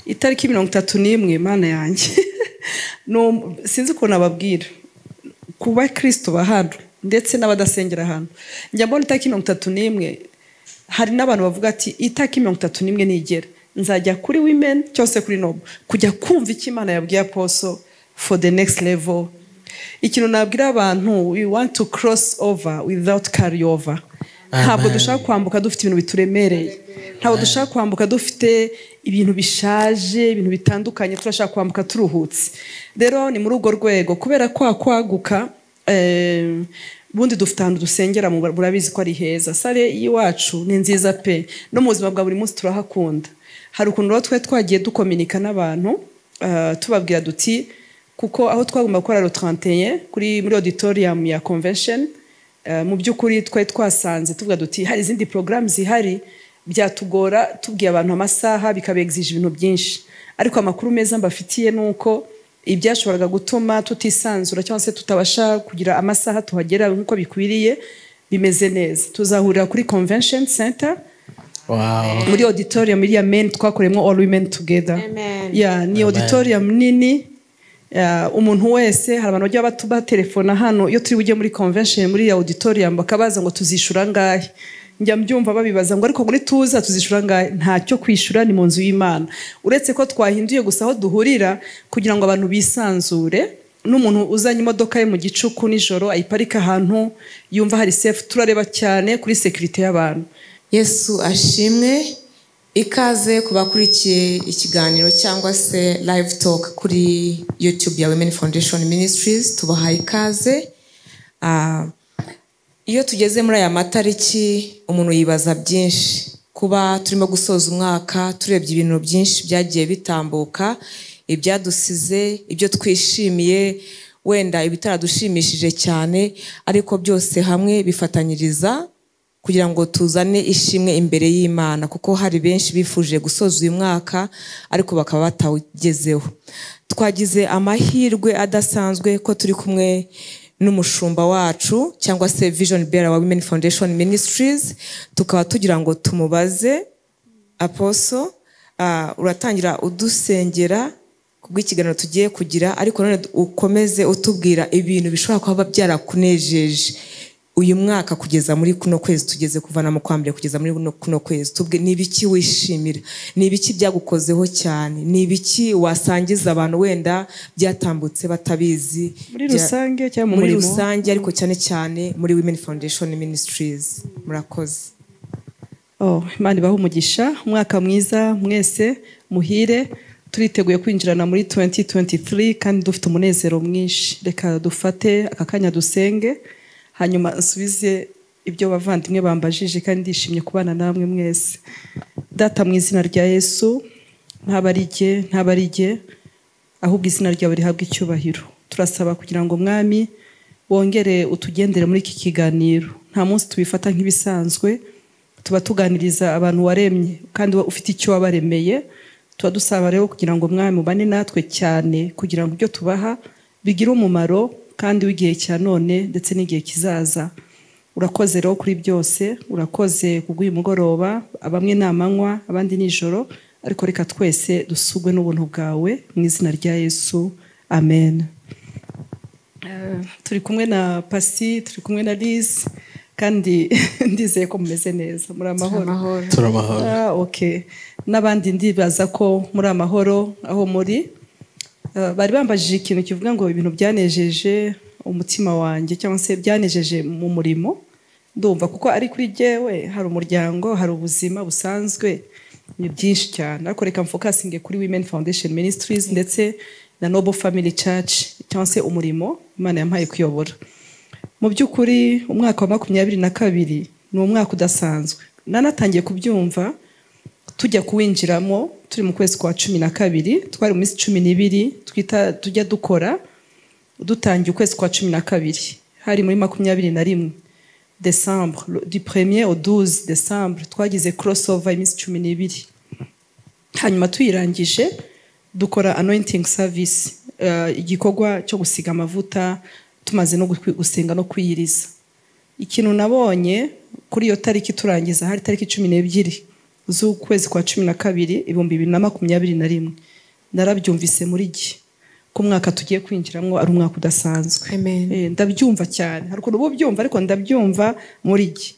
itariki mirongo itatu n'imwe imana yanjye sinzi ukuntu ababwira kuba kirisito hano ndetse n'abadasengera hano njya mbona itariki mirongo itatu n'imwe hari n'abantu bavuga ati itariki mirongo itatu n'imwe nigera nzajya kuri women cyose kuri nobu kujya kumva icyo imana yabwiye aposo for the next level ikintu nabwira abantu we want to cross over without carry over ntabwo dushaka kwambuka dufite ibintu bituremereye ntabwo dushaka kwambuka dufite ibintu bishaje ibintu bitandukanye turashaka kwambuka turuhutse rero ni muri urwo rwego kubera kwa kwaguka eh, ubundi dufite ahantu dusengera mu- murabizi ko ari heza sare y'iwacu ni nziza pe no mu buzima bwa buri munsi turahakunda hari ukuntu rero twari twagiye dukominika n'abantu eh, tubabwira duti kuko aho twagomba gukora rotantiye kuri muri auditorium ya convention eh, mu by'ukuri twari twasanze tuvuga duti hari izindi porogaramu zihari byatugora tubwiye abantu amasaha bikabegzije ibintu byinshi ariko amakuru meza mbafitiye ni uko ibyashoboraga gutuma tutisanzura cyangwa se tutabasha kugira amasaha tuhagera nk'uko bikwiriye bimeze neza tuzahurira kuri convention center Wow. muri auditorium iriya men twakoreyemo all women together Amen. yeah, ni auditorium nini yeah, umuntu wese hari abantu bajya batu- batelefona hano iyo turi bujye muri convention muri iriya auditorium bakabaza ngo tuzishura ngahe njya mbyumva babibaza ngo ariko muri tuza tuzishura ngahe ntacyo kwishyura ni mu nzu y'imana uretse ko twahinduye gusa aho duhurira kugira ngo abantu bisanzure n'umuntu uzanye imodoka ye mu gicuku nijoro ayiparika ahantu yumva hari safe turareba cyane kuri sekirite y'abantu yesu ashimwe ikaze ku bakurikiye ikiganiro cyangwa se live talk kuri youtube ya women foundation ministries tubahaye ikaze Ah, iyo tugeze muri aya matariki umuntu yibaza byinshi kuba turimo gusoza umwaka turebye ibintu byinshi byagiye bitambuka ibyadusize ibyo twishimiye wenda ibitaradushimishije cyane ariko byose hamwe bifatanyiriza kugira ngo tuzane ishimwe imbere y'imana kuko hari benshi bifuje gusoza uyu mwaka ariko bakaba batawugezeho twagize amahirwe adasanzwe ko turi kumwe n'umushumba wacu cyangwa se vision bearer wa women foundation ministries tukaba tugira ngo tumubaze aposo ah, uratangira udusengera kubw'ikiganiro tugiye kugira ariko none ukomeze utubwira ibintu bishobora kuba byarakunejeje uyu mwaka kugeza muri kuno kwezi tugeze kuva na mu kwa mbere kugeza muri kuno- kuno kwezi tubwe ni ibiki wishimira ni ibiki byagukozeho cyane ni ibiki wasangiza abantu wenda byatambutse batabizi muri bya- rusange cyangwa mu muri murimo rusange ariko cyane cyane muri women foundation ministries murakoze Oh, Imana ibahe umugisha umwaka mwiza mwese muhire turiteguye kwinjirana muri 2023 kandi dufite umunezero mwinshi reka dufate aka kanya dusenge hanyuma nsubize ibyo bavandimwe bambajije kandi ndishimye kubana namwe mwese data mu izina rya yesu ntabarige ntabarige ahubwo izina ryawe rihabwa icyubahiro turasaba kugira ngo mwami wongere utugendere muri iki kiganiro nta munsi tubifata nk'ibisanzwe tuba tuganiriza abantu waremye kandi wa- ufite icyo wabaremeye tuba dusaba rero kugira ngo mwami ubane natwe cyane kugira ngo ibyo tubaha bigire umumaro kandi w'igihe cya none ndetse n'igihe kizaza urakoze rero kuri byose urakoze kubw'uyu mugoroba bamwe ni amanywa abandi ni ijoro ariko reka twese dusugwe n'ubuntu bwawe mu izina rya yesu amen Eh, turi kumwe na pasi turi kumwe na lize kandi ndizeye ko mumeze neza muri amahoro Turamahoro. Ah, okay. n'abandi ndibaza ko muri amahoro aho muri Eh, bari bambajije ikintu kivuga ngo ibintu byanejeje umutima wanjye cyangwa se byanejeje mu murimo ndumva kuko ari kuri jyewe hari umuryango hari ubuzima busanzwe ni byinshi cyane ariko reka mfokasinge kuri women foundation ministries ndetse na noble family church cyangwa se umurimo imana yampaye kuyobora mu by'ukuri umwaka wa makumyabiri na kabiri ni umwaka udasanzwe nanatangiye kubyumva tujya kuwinjiramo turi mu kwezi kwa cumi na kabiri twari mu minsi cumi n'ibiri twita tujya dukora dutangiye ukwezi kwa cumi na kabiri hari muri makumyabiri na rimwe desambre le- du premier au 12 desambre twagize crossover iminsi cumi n'ibiri hanyuma tuyirangije dukora anointing service eh, igikorwa cyo gusiga amavuta tumaze no gukwi- gusenga no kwiyiriza ikintu nabonye kuri iyo tariki turangiza hari tariki cumi n'ebyiri z'ukwezi kwa cumi na kabiri ibihumbi bibiri na makumyabiri na rimwe narabyumvise muri gihe ko umwaka tugiye kwinjiramo ari umwaka udasanzwe Amen. Eh, ndabyumva cyane hari ukuntu uba ubyumva ariko ndabyumva muri gihe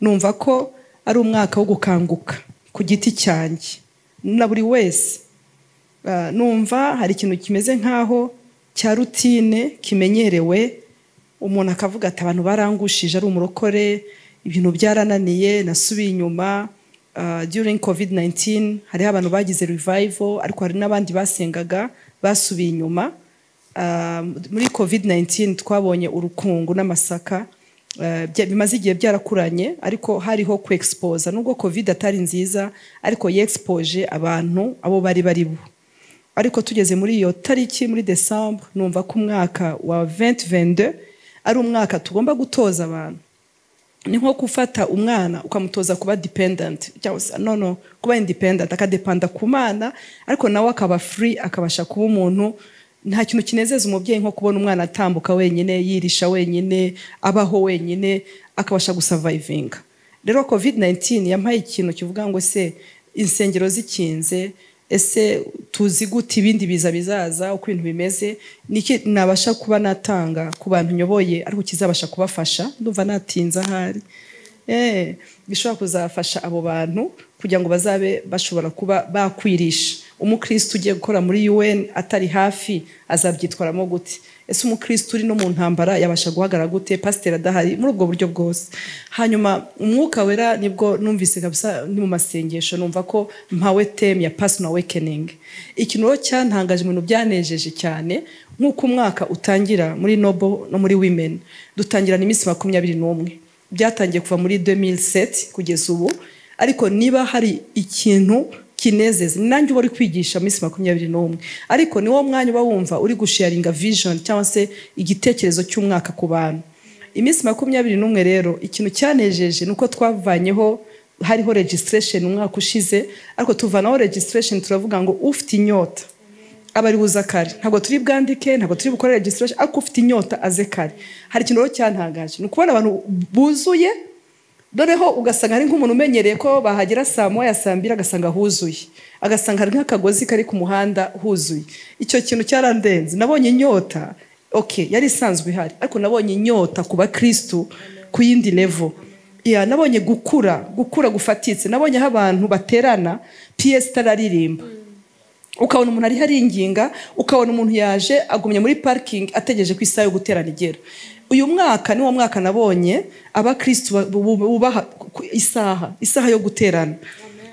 numva ko ari umwaka wo gukanguka ku giti cyanjye na buri wese Ah, numva hari ikintu kimeze nk'aho cya rutine kimenyerewe umuntu akavuga ati abantu barangushije ari umurokore ibintu byarananiye nasubiye inyuma Ah, during covid 19 hariho abantu bagize revival ariko hari n'abandi basengaga basubiye inyuma Ah, muri covid 19 twabonye urukungu n'amasaka eh, bya- bimaze igihe byarakuranye ariko hariho kwexposa nubwo covid atari nziza ariko yexpoje abantu abo bari bari bo ariko tugeze muri iyo tariki muri desambu numva ko umwaka wa 2022 ari umwaka tugomba gutoza abantu ni nko gufata umwana ukamutoza kuba dependent cyangwa se no no kuba independent akadepanda ku mana ariko nawe akaba free akabasha kuba umuntu nta kintu kinezeza umubyeyi nko kubona umwana atambuka wenyine yirisha wenyine abaho wenyine akabasha gusavayivinga rero covid 19 yampaye ikintu kivuga ngo se insengero zikinze ese tuzi gute ibindi biza bizaza uko ibintu bimeze niki nabasha kuba natanga ku bantu nyoboye ariko kizabasha kubafasha ndumva natinze ahari Eh, bishobora kuzafasha abo bantu kugira ngo bazabe bashobora kuba bakwirisha umukristo ugiye gukora muri un atari hafi azabyitwaramo gute ese umukristo uri no mu ntambara yabasha guhagarara gute pasiteri adahari muri ubwo buryo bwose hanyuma umwuka wera nibwo numvise kabisa ni mu masengesho numva ko mpawe teme ya personal awakening ikintu rero cyantangaje mu bintu byanejeje cyane nk'uko umwaka utangira muri nobo no muri women dutangirana iminsi makumyabiri n'umwe byatangiye kuva muri 2007 kugeza ubu ariko niba hari ikintu kinezeza ni nanjye uba uri kwigisha minsi makumyabiri n'umwe ariko ni wo mwanya uba wumva uri gusharinga vision cyangwa se igitekerezo cy'umwaka ku bantu iminsi makumyabiri n'umwe rero ikintu cyanejeje ni uko twavanyeho hariho registration umwaka ushize ariko tuvanaho registration turavuga ngo ufite inyota abari buza kare ntabwo turi bwandike ntabwo turi bukore registration ariko ufite inyota aze kare hari ikintu rero cyantangaje ni ukubona abantu buzuye doreho ugasanga ari nk'umuntu umenyereye ko bahagera saa moya saa mbiri agasanga huzuye agasanga hari nk'akagozi kari ku muhanda huzuye icyo kintu cyarandenze nabonye inyota ok yari isanzwe ihari ariko nabonye inyota ku bakirisitu ku yindi level ya nabonye gukura gukura gufatitse nabonye aho abantu baterana ps itararimba ukabona umuntu ariho aringinga ukabona umuntu yaje agumye muri parikingi ategereje ko isaha yo guterana igera uyu mwaka ni wo mwaka nabonye abakirisitu ba- bu- bu- bubaha ku- isaha isaha yo guterana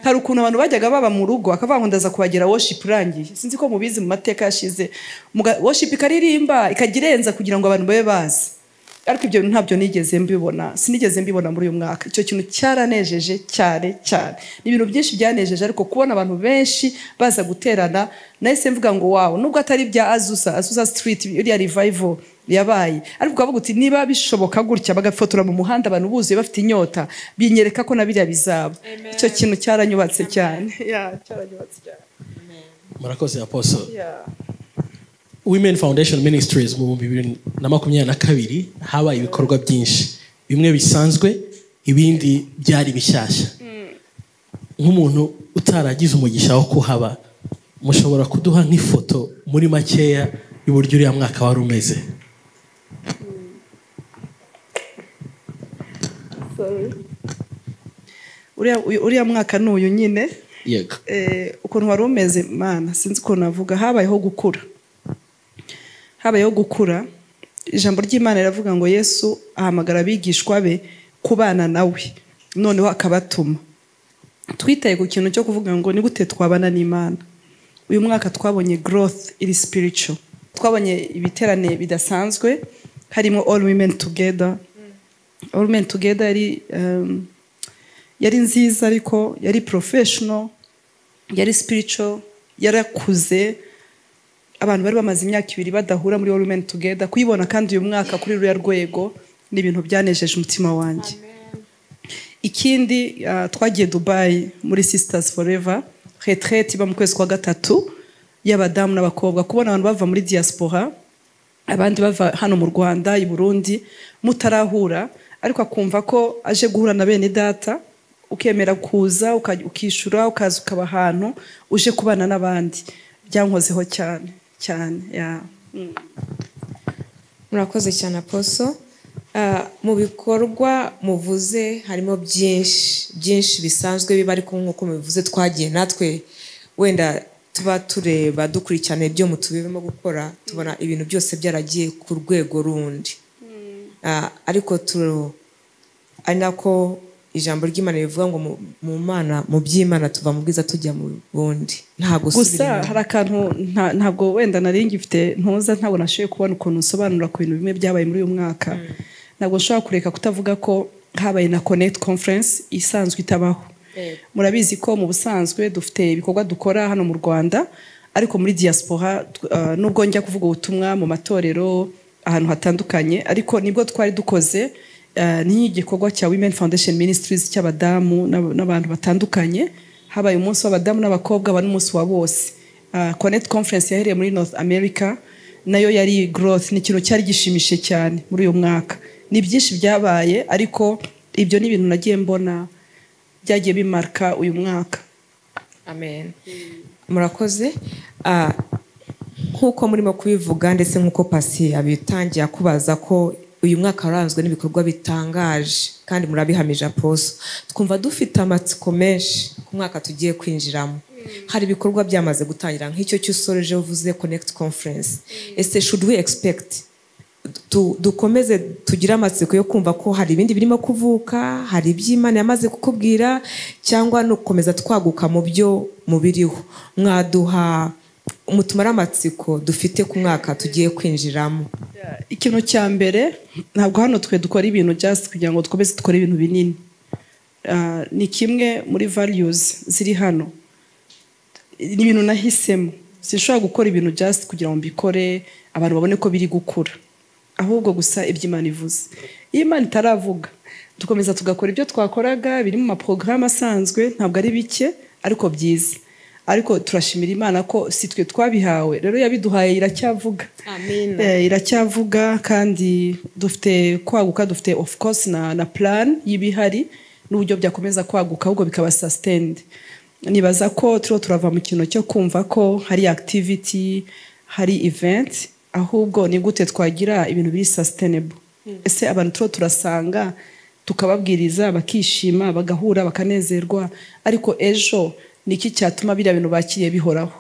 hari ukuntu abantu bajyaga baba mu rugo akavuga ngo ndaza kuhagera worship irangiye sinzi ko mubizi mu mateka yashize Muga- worship ikaririmba ikajya irenza kugira ngo abantu babe bazi ariko ibyo bintu ntabyo nigeze mbibona sinigeze mbibona muri uyu mwaka icyo kintu cyaranejeje cyane cyane ni ibintu byinshi byanejeje ariko kubona abantu benshi baza guterana nahise mvuga ngo wawe nubwo atari ibya azusa azusa street iriya revival yabaye ariko ukavuga uti niba bishoboka gutya bagafotora mu muhanda abantu buzuye bafite inyota binyereka ko na biriya bizaba icyo kintu cyaranyubatse cyane Yeah, cyaranyubatse cyane murakoze aposo Yeah. women foundation ministries mu bihumbi bibiri na makumyabiri na kabiri habaye ibikorwa byinshi bimwe bisanzwe ibindi byari bishyashya nk'umuntu utaragize umugisha wo kuhaba mushobora kuduha nk'ifoto muri makeya y'uburyo uriya mwaka wari umeze Uriya- uriya mwaka ni uyu nyine yego eh, ukuntu wari umeze mana sinzi ukuntu navuga habayeho gukura habayeho gukura ijambo ry'imana riravuga ngo yesu ahamagara abigishwa be kubana nawe noneho akabatuma twitaye ku kintu cyo kuvuga ngo ni gute twabana n'imana uyu mwaka twabonye growth iri spiritual twabonye ibiterane bidasanzwe harimo all women together all women together yari um, yari nziza ariko yari professional yari spiritual yarakuze abantu bari bamaze imyaka ibiri badahura muri All Women Together kuyibona kandi uyu mwaka kuri ruriya rwego ni ibintu byanejeje umutima wanjye ikindi ah, twagiye dubayi muri sisters forever retraite iba mu kwezi kwa gatatu y'abadamu n'abakobwa kubona abantu bava muri diaspora abandi bava hano mu rwanda i burundi mutarahura ariko akumva ko aje guhura na bene data ukemera kuza uka- ukishyura ukaza ukaba ahantu uje kubana n'abandi byankozeho cyane cyane ya Mm. murakoze cyane aposo Ah, mu bikorwa muvuze harimo byinshi byinshi bisanzwe biba ariko nk'uko mubivuze twagiye natwe wenda tuba tureba dukurikirana ibyo mutubirimo gukora tubona ibintu byose byaragiye ku rwego rundi Ah, ariko tu- ari nako ijambo ry'imana rivuga ngo mu- mu mana mu by'imana tuva mu bwiza tujya mu bundi nta gusubira gusa inyuma. hari akantu nta- ntabwo wenda nari ngifite ntuza ntabwo nashoboye kubona ukuntu nsobanura ku bintu bimwe byabaye muri uyu mwaka ntabwo nshobora kureka kutavuga ko habaye na connect conference isanzwe itabaho Yego. murabizi ko mu busanzwe dufite ibikorwa dukora hano mu rwanda ariko muri diaspora tw- ah, nubwo njya kuvuga ubutumwa mu matorero ahantu hatandukanye ariko nibwo twari dukoze ah, n'igikorwa cya women foundation ministries cy'abadamu n'ab- n'abantu batandukanye habaye umunsi w'abadamu n'abakobwa haba n'umunsi wa bose Ah, connect conference yahereye muri north america nayo yari growth ni ikintu cyari gishimishije cyane muri uyu mwaka ni byinshi byabaye ariko ibyo ni ibintu nagiye mbona byagiye bimarika uyu mwaka amen murakoze Ah, nk'uko murimo kubivuga ndetse nk'uko pasi yabitangiye akubaza ko uyu mwaka waranzwe n'ibikorwa bitangaje kandi murabihamije aposo twumva dufite amatsiko menshi ku mwaka tugiye kwinjiramo hari ibikorwa byamaze gutangira nk'icyo cy'usoreje uvuze connect conference ese should we expect du- dukomeze tugire amatsiko yo kumva ko hari ibindi birimo kuvuka hari iby'imana yamaze kukubwira cyangwa no gukomeza twaguka mu byo mubiriho mwaduha mutumare amatsiko dufite ku mwaka tugiye kwinjiramo ikintu cya mbere ntabwo hano twe dukora ibintu just kugira ngo dukomeze dukore ibintu binini Ah, ni kimwe muri values ziri hano ni ibintu nahisemo sinshobora gukora ibintu just kugira ngo mbikore abantu babone ko biri gukura ahubwo gusa ibyo imana ivuze iyo imana itaravuga dukomeza tugakora ibyo twakoraga biri mu maporogaramu asanzwe ntabwo ari bike ariko byiza ariko turashimira imana ko si twe twabihawe rero yabiduhaye iracyavuga Amina. Eh, iracyavuga kandi dufite kwaguka dufite of course na, na plan y'ibihari n'uburyo byakomeza kwaguka ahubwo bikaba sustained nibaza ko turiho turava mu kintu cyo kumva ko hari activity hari event ahubwo ni gute twagira ibintu biri sustainable ese abantu turiho turasanga tukababwiriza bakishima bagahura bakanezerwa ariko ejo ni iki cyatuma biriya bintu bakiriye bihoraho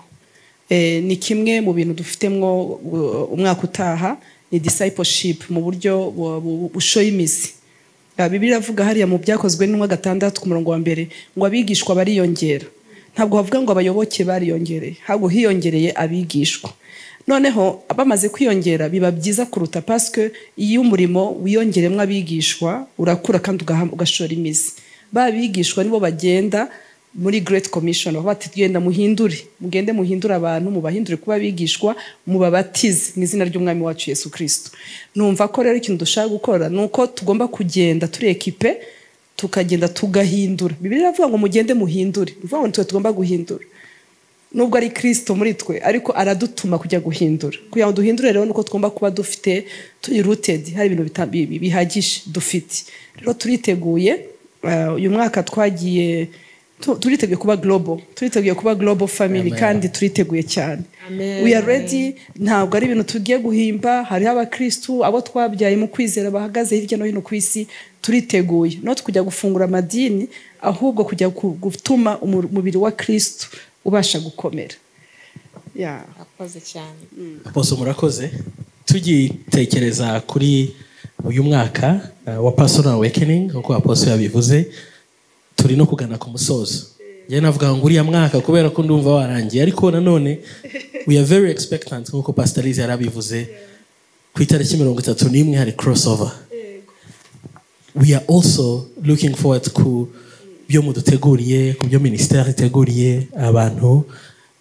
Eh, ni kimwe mu bintu dufitemo uh, umwaka utaha ni discipleship mu buryo bu- bu- bushoye imizi Ah, bibiliya iravuga hariya mu byakozwe n'intumwa gatandatu ku murongo wa mbere ngo abigishwa bariyongera ntabwo havuga ngo abayoboke bariyongereye ahubwo hiyongereye abigishwa noneho bamaze kwiyongera biba byiza kuruta pasike iyo umurimo wiyongeremo abigishwa urakura kandi ugaha- ugashora imizi ba bigishwa nibo bagenda muri Great Commission aho bati genda muhindure mugende muhindure abantu mubahindure kuba abigishwa mubabatize mu izina ry'umwami wacu Yesu Kristo numva ko rero ikintu dushaka gukora ni uko tugomba kugenda turi ekipe tukagenda tugahindura bibiliya iravuga ngo mugende muhindure ni ukuvuga ngo nitwe tugomba guhindura nubwo ari kirisito muri twe ariko aradutuma kujya guhindura kugira ngo duhindure rero nuko tugomba kuba dufite turi rutedi hari ibintu bita- bi- bi- bihagije dufite rero turiteguye eh, uyu mwaka twagiye tu- turiteguye kuba globo turiteguye kuba globo family Amen. kandi turiteguye cyane Amen. we are ready ntabwo ari ibintu tugiye guhimba hariho abakristu abo twabyaye mu kwizera bahagaze hirya no hino ku isi turiteguye not kujya gufungura amadini ahubwo kujya ku- gutuma umu- umubiri wa kristu ubasha gukomera yeah. akoze cyane bose murakoze tugitekereza kuri uyu mwaka uh, wa personal awakening nk'uko aposo yabivuze turi no kugana ku musozo njyewe navuga ngo uriya mwaka kubera ko ndumva warangiye ariko nanone we are very expectant nk'uko pasitarize yari abivuze ku itariki mirongo itatu n'imwe hari crossover we are also looking forward ku byo muduteguriye ku byo minisiteri iteguriye abantu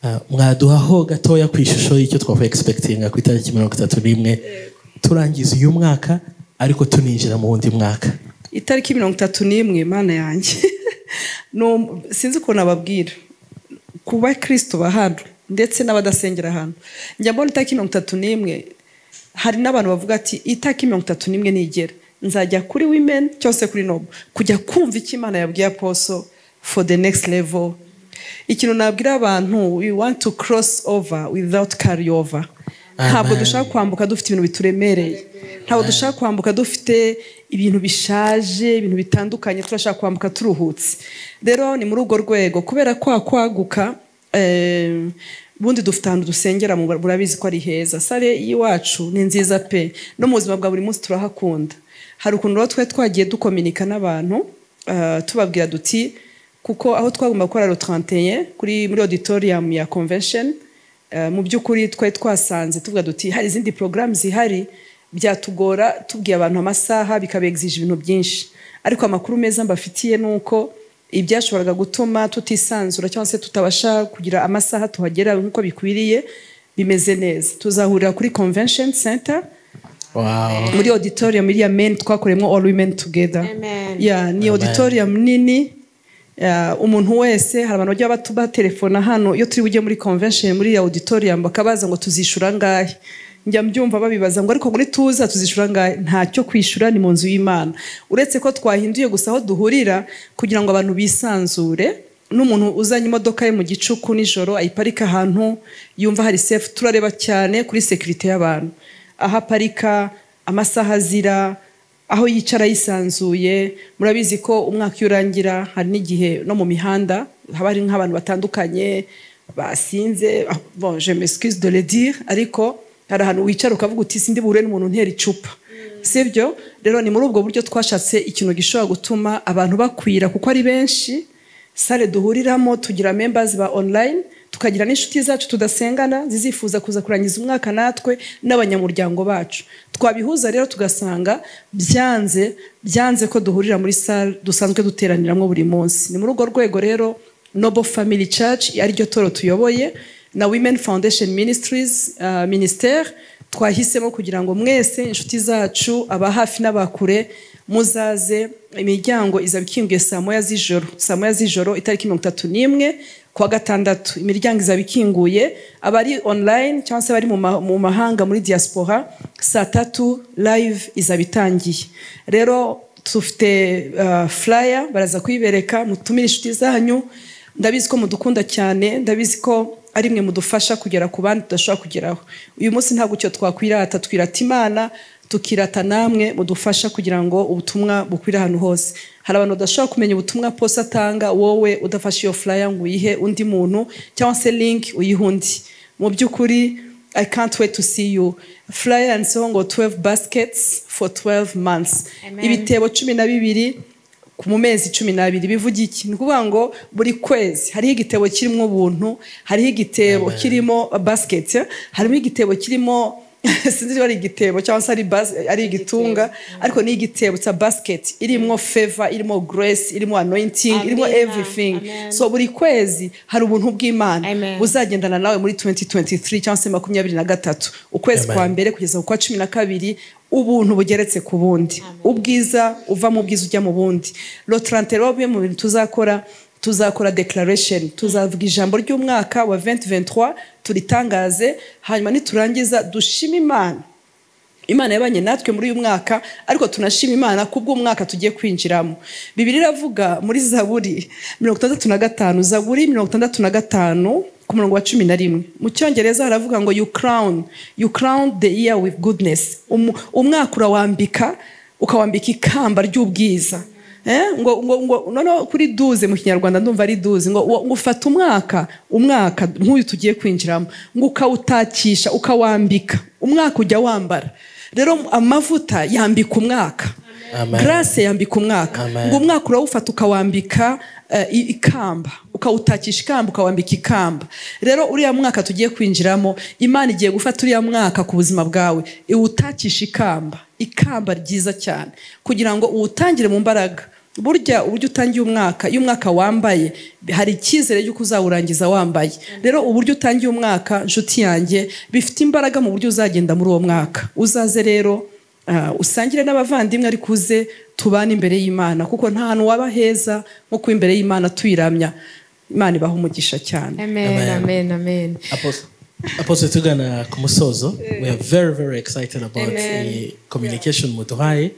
Ah, mwaduhaho gatoya ku ishusho y'icyo twavuye egisepegitinga ku itariki mirongo itatu n'imwe turangiza uyu mwaka ariko tuninjira mu wundi mwaka itariki mirongo itatu n'imwe imana yanjye No- sinzi ukuntu ababwira kuba kristo hano ndetse n'abadasengera hano njya mbona itariki mirongo itatu n'imwe hari n'abantu bavuga ati itariki mirongo itatu n'imwe nigera nzajya kuri women cyose kuri nobu kujya kumva icyo imana yabwiye aposo for the next level ikintu nabwira abantu we want to cross over without carry over ntabwo Amen. dushaka kwambuka dufite ibintu bituremereye ntabwo dushaka kwambuka dufite ibintu bishaje ibintu bitandukanye turashaka kwambuka turuhutse rero ni muri urwo rwego kubera kwa kwaguka eh, ubundi dufite ahantu dusengera mu- murabizi ko ari heza sare y'iwacu ni nziza pe no mu buzima bwa buri munsi turahakunda hari ukuntu rero twari twagiye dukominika n'abantu eh, tubabwira duti kuko aho twagomba gukora rotarantiye kuri muri auditorium ya convention Eh, mu by'ukuri twari twasanze tuvuga duti hari izindi porogaramu zihari byatugora tubwiye abantu amasaha bikabegzije ibintu byinshi ariko amakuru meza mbafitiye ni uko ibyashoboraga gutuma tutisanzura cyangwa se tutabasha kugira amasaha tuhagera nk'uko bikwiriye bimeze neza tuzahurira kuri convention center Wow. muri auditorium iriya main twakoreyemo all women together Amen. yeah, ni auditorium nini yeah, umuntu wese hari abantu bajya batu- batelefona hano iyo turi bujye muri convention muri iyi auditorium bakabaza ngo tuzishura angahe njya mbyumva babibaza ngo ariko muri tuza tuzishura angahe ntacyo kwishyura ni mu nzu y'imana uretse ko twahinduye gusa aho duhurira kugira ngo abantu bisanzure n'umuntu uzanye imodoka ye mu gicuku nijoro ayiparika ahantu yumva hari sefu turareba cyane kuri sekirite y'abantu aho aparika amasaha azira aho yicara yisanzuye murabizi ko umwaka iyo urangira hari n'igihe no mu mihanda haba hari nk'abantu batandukanye basinze ah, bon je m'excuse de le dire ariko hari ahantu wicara ukavuga uti sindi buhure n'umuntu ntera icupa sibyo rero ni muri ubwo buryo twashatse ikintu gishobora gutuma abantu bakwira kuko ari benshi sale duhuriramo tugira members ba online tukagira n'inshuti zacu tudasengana zizifuza kuza kurangiza umwaka natwe n'abanyamuryango bacu twabihuza rero tugasanga byanze byanze ko duhurira muri sale dusanzwe duteraniramo buri munsi ni muri urwo rwego rero noble family church ariryo toro tuyoboye na women foundation ministries uh, ministere twahisemo kugira ngo mwese inshuti zacu aba hafi n'abakure muzaze imiryango izaba ikinguye saa moya z'ijoro saa moya z'ijoro itariki mirongo itatu n'imwe kuwa gatandatu imiryango izaba ikinguye abari online cyangwa se abari mu ma- mu mahanga muri diaspora saa tatu live izaba itangiye rero dufite uh, flyer baraza kuyibereka mutumire inshuti zanyu ndabizi ko mudukunda cyane ndabizi ko ari mwe mudufasha kugera ku bandi tudashobora kugeraho uyu munsi ntabwo icyo twakwirata twirata imana tukirata namwe mudufasha kugira ngo ubutumwa bukwire ahantu hose hari abantu badashobora kumenya ubutumwa posa atanga wowe udafashe iyo flyer ngo uyihe undi muntu cyangwa se link uyihe undi mu by'ukuri I can't wait to see you. Flyer yanditseho ngo 12 baskets for 12 months. Amen. Ibitebo cumi na bibiri ku- mu mezi cumi n'abiri bivuga iki ni ukuvuga ngo buri kwezi hariho igitebo kirimo ubuntu hariho igitebo kirimo basiketi harimo igitebo kirimo sinzi niba ari igitebo cyangwa se ari, bas- ari igitunga ariko ni igitebo cya basiketi irimo feva irimo grace irimo anointing irimo Amina. everything Amen. so buri kwezi hari ubuntu bw'imana Amen. buzagendana nawe muri 2023 cyangwa se makumyabiri na gatatu ukwezi Amen. kwa mbere kugeza ku kwa cumi na kabiri ubuntu bugeretse ku bundi ubwiza uva mu bwiza ujya mu bundi rotarante rero bimwe mu bintu tuzakora tuzakora declaration tuzavuga ijambo ry'umwaka wa 2023 turitangaze hanyuma niturangiza dushime imana imana yabanye natwe muri uyu mwaka ariko tunashima imana kubw'umwaka tugiye kwinjiramo bibiri iravuga muri zaburi mirongo itandatu na gatanu zaburi mirongo itandatu na gatanu ku murongo wa cumi na rimwe mu cyongereza haravuga ngo you crown you crown the year with goodness Umu- umwaka urawambika ukawambika ikamba ry'ubwiza Eh, ngo ngo ngo noneho kuri duze mu kinyarwanda ndumva ari duze ngo ngo ufata umwaka umwaka nk'uyu tugiye kwinjiramo ngo ukawutakisha ukawambika umwaka ujya wambara rero amavuta yambika umwaka Amen. grace yambika umwaka Amen. ngo umwaka urawufata ukawambika eh, i- ikamba ukawutakisha ikamba ukawambika ikamba rero uriya mwaka tugiye kwinjiramo imana igiye gufata uriya mwaka ku buzima bwawe iwutakisha ikamba ikamba ryiza cyane kugira ngo uwutangire mu mbaraga burya uburyo utangiye umwaka iyo umwaka wambaye hari icyizere y'uko uzawurangiza wambaye rero uburyo utangiye umwaka nshuti yanjye bifite imbaraga mu buryo uzagenda muri uwo mwaka uzaze rero Ah, usangire n'abavandimwe ariko uze tubane imbere y'imana kuko nta hantu waba heza nko kuba imbere y'imana tuyiramya imana ibaha umugisha cyane amen amen amen Apostle, Apostle tugana ku musozo we are very very excited about Amen. the communication muduhaye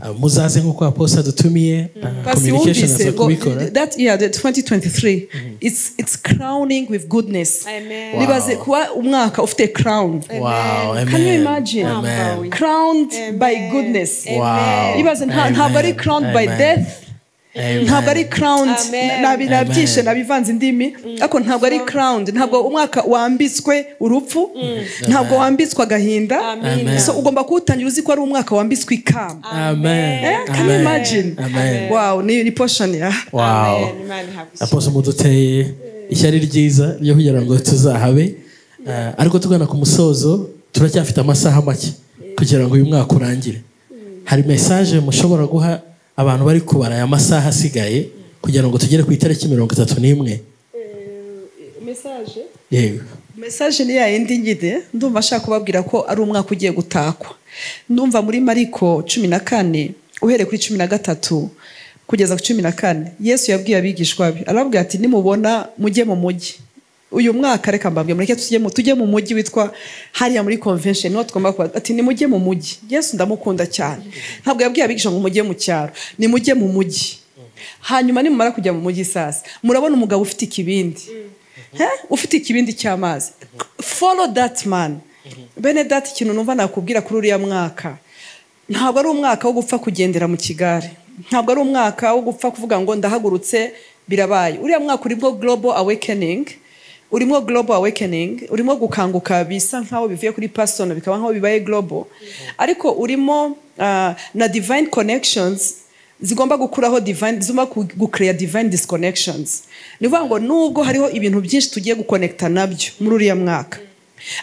Ah, muzaze nk'uko aposta dutumiye ah, Pasi communication aza wumvise ngo kubikora that year the 2023 it's it's crowning with goodness Amen. Wow. bibaze kuba umwaka ufite crown wow amen can you imagine amen crowned by goodness wow ibaze nta- ntabwo ari crowned by Amen. death Amen. ntabwo ari crowned Amen. Nabi- nabyishe nabivanze indimi ariko ntabwo ari crowned ntabwo umwaka wambitswe urupfu ntabwo wambitswe agahinda Amina. so ugomba kuwutangira uzi ko ari umwaka wambitswe ikamba amen Eh, can you amen, imagine? amen wow ni ni portion ya wow Amen. Imana ihabwe ishimwe. aposta muduteye ishyari ryiza ryo kugira ngo tuzahabe Ah, ariko tugana ku musozo turacyafite amasaha make kugira ngo uyu mwaka urangire hari mesaje mushobora guha abantu bari kubara aya masaha asigaye kugira ngo tugere ku itariki mirongo itatu n'imwe yego mesaje ni ya yindi nyine ndumva ashaka kubabwira ko ari umwaka ugiye gutakwa ndumva muri mariko cumi na kane uhereye kuri cumi na gatatu kugeza ku cumi na kane yesu yabwiye abigishwa be arababwira ati nimubona mujye mu mujyi uyu mwaka reka mbabwira mureke tujye mu- tujye mu mujyi witwa hariya muri convention niho tugomba kuba ati nimujye mu mujyi yesu ndamukunda cyane ntabwo yabwiye abigisha ngo mujye mu cyaro nimujye mu mujyi hanyuma nimumara kujya mu mujyi sasa murabona umugabo ufite ikibindi He? ufite ikibindi cy'amazi follow that man bene data ikintu numva nakubwira kuri uriya mwaka ntabwo ari umwaka wo gupfa kugendera mu kigare ntabwo ari umwaka wo gupfa kuvuga ngo ndahagurutse birabaye uriya mwaka urimo global awakening urimo global awakening urimo gukanguka bisa nkaho bivuye kuri person bikaba nkaho bibaye global ariko urimo ah, na divine connections zigomba gukuraho divine zigomba gucreya divine disconnections ni ukuvuga ngo nubwo hariho ibintu byinshi tugiye gukonekita nabyo muri uriya mwaka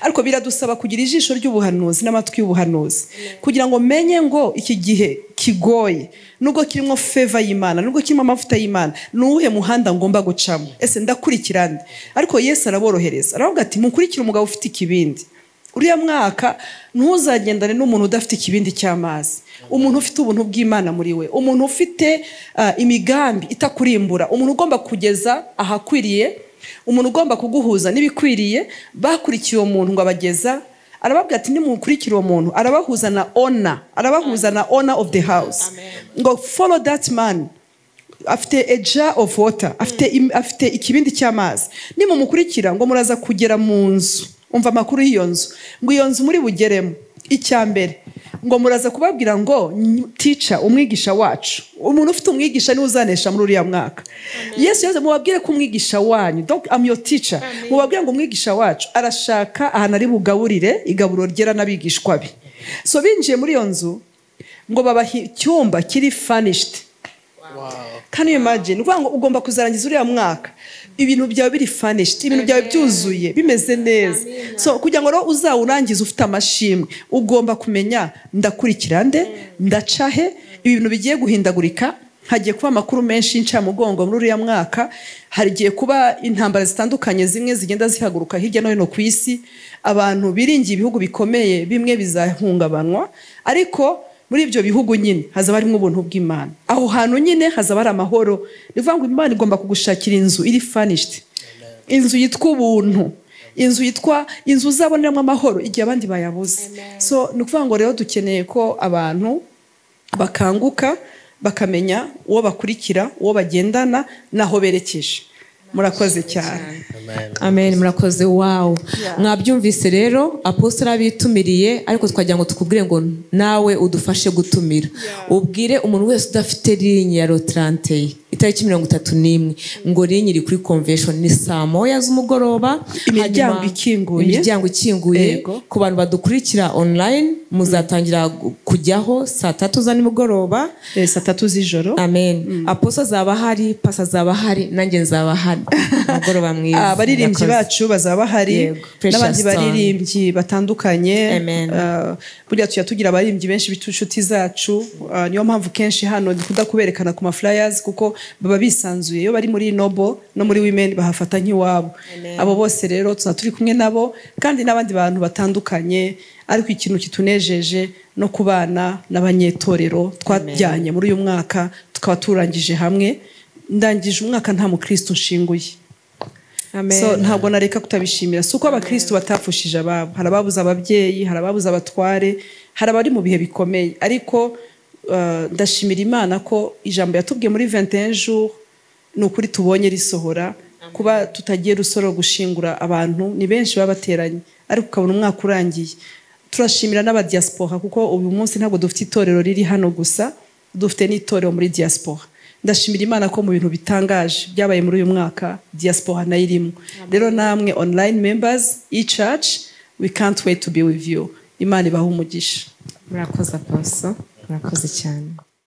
ariko biradusaba kugira ijisho ry'ubuhanuzi n'amatwi y'ubuhanuzi kugira ngo menye ngo iki gihe kigoye nubwo kirimo feva y'imana nubwo kirimo amavuta y'imana ni uwuhe muhanda ngomba gucamo ese ndakurikira nde ariko yesu araborohereza aravuga ati mukurikire umugabo ufite ikibindi uriya mwaka ntuzagendane n'umuntu udafite ikibindi cy'amazi umuntu ufite ubuntu bw'imana muri we umuntu ufite ah, imigambi itakurimbura umuntu ugomba kugeza ahakwiriye umuntu ugomba kuguhuza n'ibikwiriye bakurikiye uwo muntu ngo abageza arababwira ati nimukurikire uwo muntu arabahuza na ona arabahuza na ona of the house ngo follow that man afite a jar of water afite, im- afite ikibindi cy'amazi nimumukurikira ngo muraza kugera mu nzu umva amakuru y'iyo nzu ngo iyo nzu muri bugeremo icya mbere ngo muraza kubabwira ngo "Ny- teacher umwigisha wacu umuntu ufite umwigisha niwe uzanesha muri uriya mwaka yesu yaze mubabwire ko umwigisha wanyu donc am your teacher mubabwire ngo umwigisha wacu arashaka ahantu ari bugaburire igaburo ryera n'abigishwa be so binjiye muri iyo nzu ngo babaha icyumba kiri fanishiti Can you imagine? Ni ukuvuga ngo ugomba kuzarangiza uriya mwaka ibintu byawe biri fanishiti ibintu byawe byuzuye bimeze neza so kugira ngo rero uzawurangize ufite amashimwe ugomba kumenya ndakurikira nde ndaca he ibintu bigiye guhindagurika hagiye kuba amakuru menshi y'incamugongo muri uriya mwaka hagiye kuba intambara zitandukanye zimwe zigenda zihaguruka hirya no hino ku isi abantu biringiye ibihugu bikomeye bimwe bizahungabanwa ariko muri ibyo bihugu nyine hazaba harimo ubuntu bw'imana aho hantu nyine hazaba hari amahoro ni ukuvuga ngo imana igomba kugushakira inzu iri fanishiti inzu yitwa ubuntu inzu yitwa inzu uzaboneramo amahoro igihe abandi bayabuze so ni ukuvuga ngo rero dukeneye ko abantu bakanguka bakamenya uwo bakurikira uwo bagendana n'aho berekeje murakoze cyane amen murakoze wawu mwabyumvise rero apositara abitumiriye ariko twagira ngo tukubwire ngo nawe udufashe gutumira ubwire umuntu wese udafite linye ya rotarante ye itariki mirongo itatu n'imwe ngo linye iri kuri convention ni saa moya z'umugoroba Imiryango Hanyuma- ikinguye. imiryango ikinguye Yego. ku bantu badukurikira online muzatangira gu- kujyaho saa tatu za nimugoroba Eh, saa tatu z'ijoro amen aposo azaba ahari pasi azaba ahari nanjye nzaba ahari umugoroba mwiza abaririmbyi Murakoze. bacu bazaba bahari Yego, precious n'abandi song. baririmbyi batandukanye Amen. Ah, burya tujya tugira abaririmbyi benshi b'inshuti zacu Ah, niyo mpamvu kenshi hano dukunda kuberekana ku maflyers kuko baba bisanzuye iyo bari muri nobo no muri women bahafata nk'iwabo abo bose rero tuzaba turi kumwe nabo kandi n'abandi bantu batandukanye ariko ikintu kitunejeje no kubana n'abanyetorero twajyanye muri uyu mwaka tukaba turangije hamwe ndangije umwaka nta mukristo nshinguye Amen. so ntabwo nareka kutabishimira si uko abakristo batapfushije ababo hari ababuze ababyeyi hari ababuze abatware hari abari mu bihe bikomeye ariko ah, ndashimira imana ko ijambo yatubwiye muri 21 jours ni ukuri tubonye risohora kuba tutagiye rusoro gushingura abantu ni benshi baba bateranye ariko ukabona umwaka urangiye turashimira n'abadiaspora kuko uyu munsi ntabwo dufite itorero riri hano gusa dufite n'itorero muri diaspora ndashimira imana ko mu bintu bitangaje byabaye muri uyu mwaka diaspora nayo irimo rero namwe online members e-church we can't wait to be with you imana ibahe umugisha murakoze aposo murakoze cyane